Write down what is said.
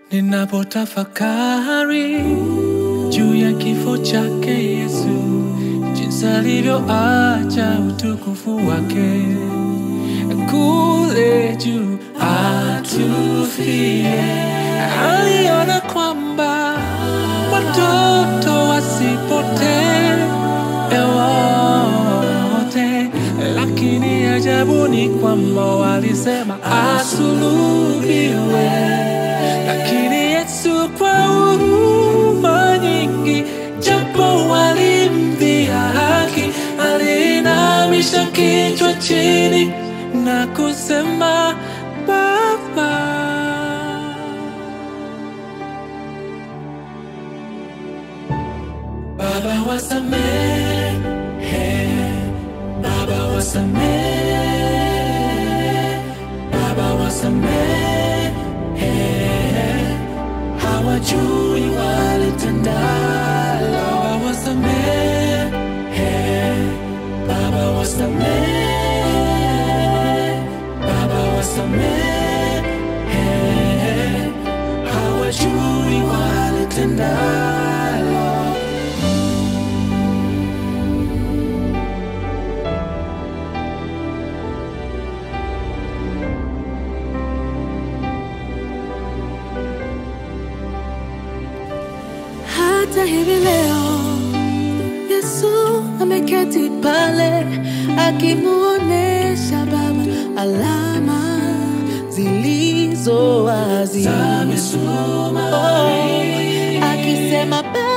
Ninapotafakari juu ya kifo chake Yesu, jinsi alivyoacha utukufu wake kule juu atufie, aliona kwamba watoto wasipotee wote, lakini ajabu ni kwamba walisema asulubiwe, lakini Yesu kwa huruma nyingi, japo walimdhia haki, aliinamisha kichwa chini na kusema Baba. Baba wasamehe, Baba wasamehe, Baba wasamehe, hawajui walitendalo. Baba wasamehe, Baba wasamehe, Baba wasamehe, hawajui walitendalo. Hata hivi leo Yesu ameketi pale akimuonesha Baba alama zilizo wazi, Za misumari. Oh, akisema Baba